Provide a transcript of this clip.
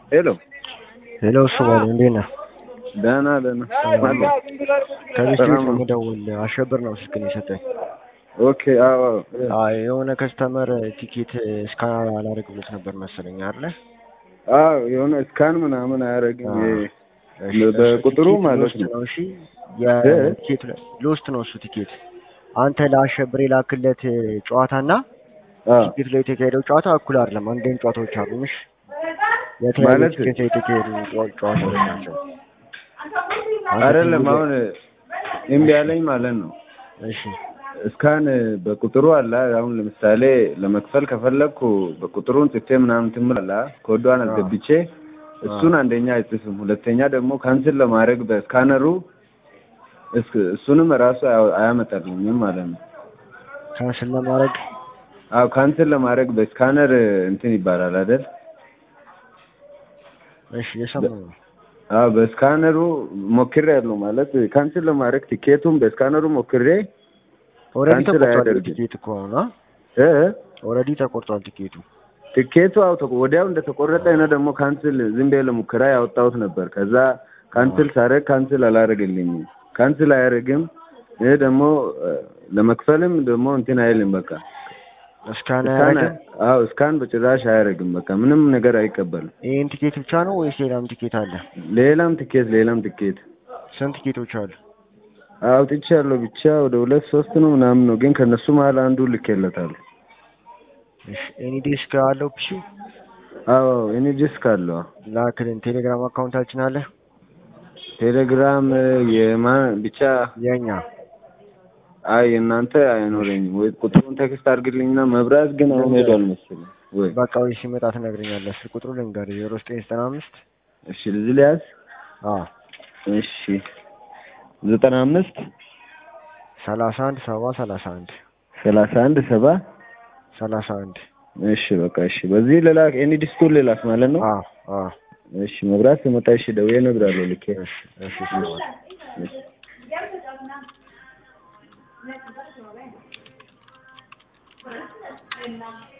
ሄሎ ሄሎ እሱ ባለ እንዴት ነህ? ደህና ደህና ማነው? ከቤት ሰላም ነው። የምደውል አሸብር ነው ስልክን የሰጠኝ። ኦኬ አዎ አዎ። አይ የሆነ ከስተመር ቲኬት እስካን አላደርግ ብሎት ነበር መሰለኝ አይደለ? አዎ የሆነ እስካን ምናምን አያደርግም። አዎ። ይሄ እሺ፣ በቁጥሩ ቲኬት ማለት ሎስት ነው። ነው። እሺ የቲኬት ሎስት ነው እሱ ቲኬት። አንተ ለአሸብር የላክለት ጨዋታና አዎ ቲኬት ላይ የተካሄደው ጨዋታ እኩል አይደለም። አንድ አይነት ጨዋታዎች አሉ። እሺ የተለያዩ ማለት- ቲኬት ላይ የተካሄዱ ጨዋ- ጨዋታዎች ናቸው። አንተ አይደለም ትልቅ- አሁን እምቢ ያለኝ ማለት ነው። እሺ እስካን በቁጥሩ አለ። አሁን ለምሳሌ ለመክፈል ከፈለግኩ በቁጥሩን ጽፌ ምናምን ትምላላ ኮዷን አስገብቼ እሱን አንደኛ አይጽፍም፣ ሁለተኛ ደግሞ ካንስል ለማድረግ በስካነሩ እስ- እሱንም ራሱ አያ- አያመጣልኝም ማለት ነው። ካንስል ለማድረግ አዎ ካንስል ለማድረግ በስካነር እንትን ይባላል አይደል? እሺ የሰማሁ ነው። አዎ በስካነሩ ሞክሬ ያለው ማለት ካንስል ለማድረግ ቲኬቱን በስካነሩ ሞክሬ ኦልሬዲ ካንስል ተቆርጧል አያደርግም። ቲኬት እኮ ነው እ ኦልሬዲ ተቆርጧል ቲኬቱ። ቲኬቱ አው ተቆ- ወዲያው እንደተቆረጠ እኔ ደግሞ ካንስል ዝም ብዬ ለሙከራ ያወጣሁት ነበር። ከዛ ካንስል ሳደርግ ካንስል አላደረገልኝም። ካንስል አያደርግም። ይህ ደግሞ እ፣ ለመክፈልም ደግሞ እንትን አይልም። በቃ እስካን እስካን አያደርግም። አዎ እስካን በጭራሽ አያደርግም። በቃ ምንም ነገር አይቀበልም። ይህን ቲኬት ብቻ ነው ወይስ ሌላም ቲኬት አለ? ሌላም ቲኬት ሌላም ቲኬት ስንት ቲኬቶች አሉ? አውጥቼ ያለው ብቻ ወደ ሁለት ሶስት ነው ምናምን ነው፣ ግን ከነሱ መሀል አንዱ ልኬለታለሁ። እሺ ኤኒ ዴስክ አለው ፒሲ አዎ እኔ ዲስክ አለው ላክልን። ቴሌግራም አካውንታችን አለ ቴሌግራም የማን ብቻ የኛ አይ እናንተ አይኖረኝም ወይ ቁጥሩን ቴክስት አድርግልኝና መብራት ግን አሁን ሄዷል መሰለኝ ወይ በቃ ወይ ሲመጣ ትነግረኛለህ። ስልክ ቁጥሩ ልንገርህ ዜሮ ዘጠኝ ዘጠና አምስት እሺ እዚህ ሊያዝ አዎ እሺ ዘጠና አምስት ሰላሳ አንድ ሰባ ሰላሳ አንድ ሰላሳ አንድ ሰባ ሰላሳ አንድ እሺ በቃ እሺ በዚህ ልላክ ኤኒ ዲስኩን ልላክ ማለት ነው አዎ አዎ እሺ መብራት ስመጣ እሺ ደውዬ እነግርሃለሁ ልኬ እሺ እሺ ይሰማል። እሺ Thank you.